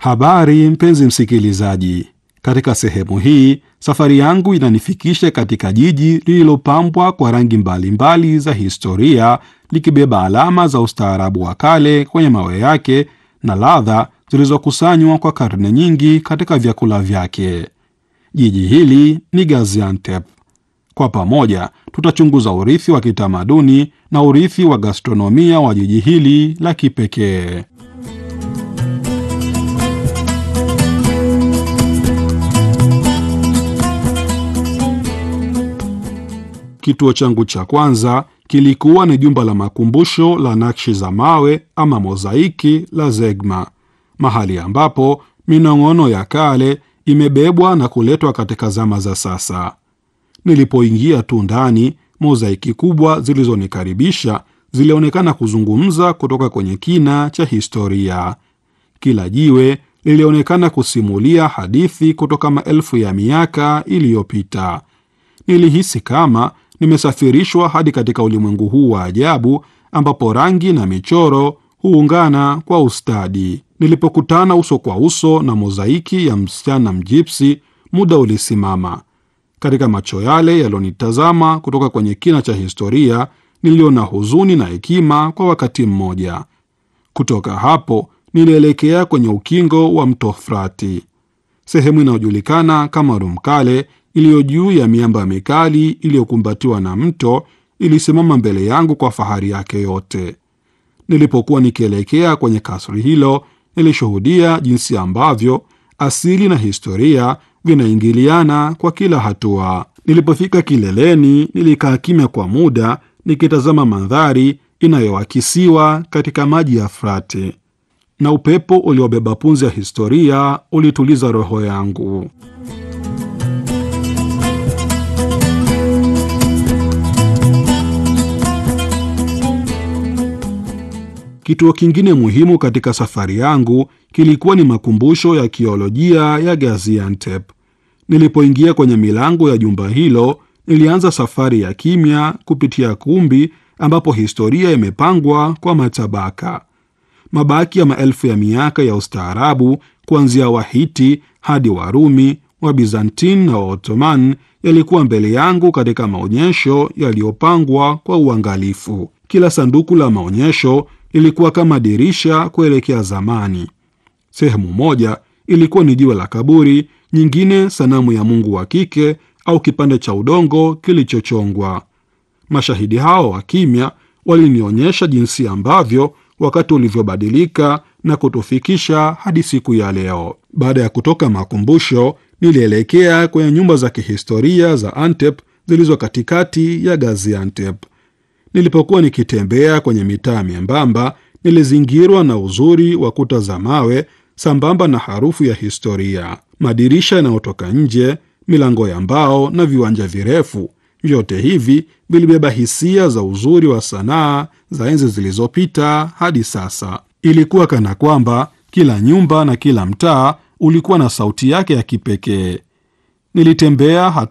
Habari mpenzi msikilizaji, katika sehemu hii safari yangu inanifikisha katika jiji lililopambwa kwa rangi mbalimbali za historia, likibeba alama za ustaarabu wa kale kwenye mawe yake na ladha zilizokusanywa kwa karne nyingi katika vyakula vyake. Jiji hili ni Gaziantep. Kwa pamoja tutachunguza urithi wa kitamaduni na urithi wa gastronomia wa jiji hili la kipekee. Kituo changu cha kwanza kilikuwa ni jumba la makumbusho la nakshi za mawe ama mozaiki la Zegma, mahali ambapo minong'ono ya kale imebebwa na kuletwa katika zama za sasa. Nilipoingia tu ndani, mozaiki kubwa zilizonikaribisha zilionekana kuzungumza kutoka kwenye kina cha historia. Kila jiwe lilionekana kusimulia hadithi kutoka maelfu ya miaka iliyopita. Nilihisi kama nimesafirishwa hadi katika ulimwengu huu wa ajabu ambapo rangi na michoro huungana kwa ustadi. Nilipokutana uso kwa uso na mozaiki ya msichana mjipsi, muda ulisimama. Katika macho yale yalionitazama kutoka kwenye kina cha historia, niliona huzuni na hekima kwa wakati mmoja. Kutoka hapo nilielekea kwenye ukingo wa mto Frati, sehemu inayojulikana kama Rumkale iliyo juu ya miamba mikali iliyokumbatiwa na mto ilisimama mbele yangu kwa fahari yake yote. Nilipokuwa nikielekea kwenye kasri hilo, nilishuhudia jinsi ambavyo asili na historia vinaingiliana kwa kila hatua. Nilipofika kileleni, nilikaa kimya kwa muda nikitazama mandhari inayoakisiwa katika maji ya Frati, na upepo uliobeba punzi ya historia ulituliza roho yangu. Kituo kingine muhimu katika safari yangu kilikuwa ni makumbusho ya kiolojia ya Gaziantep. Nilipoingia kwenye milango ya jumba hilo, nilianza safari ya kimya kupitia kumbi ambapo historia imepangwa kwa matabaka. Mabaki ya maelfu ya miaka ya ustaarabu kuanzia Wahiti hadi Warumi, wa Bizantin na Waottoman yalikuwa mbele yangu katika maonyesho yaliyopangwa kwa uangalifu. Kila sanduku la maonyesho ilikuwa kama dirisha kuelekea zamani. Sehemu moja ilikuwa ni jiwe la kaburi, nyingine sanamu ya mungu wa kike au kipande cha udongo kilichochongwa. Mashahidi hao wa kimya walinionyesha jinsi ambavyo wakati ulivyobadilika na kutufikisha hadi siku ya leo. Baada ya kutoka makumbusho, nilielekea kwenye nyumba za kihistoria za Antep zilizo katikati ya Gaziantep. Nilipokuwa nikitembea kwenye mitaa myembamba, nilizingirwa na uzuri wa kuta za mawe sambamba na harufu ya historia. Madirisha yanayotoka nje, milango ya mbao na viwanja virefu, vyote hivi vilibeba hisia za uzuri wa sanaa za enzi zilizopita hadi sasa. Ilikuwa kana kwamba kila nyumba na kila mtaa ulikuwa na sauti yake ya kipekee. Nilitembea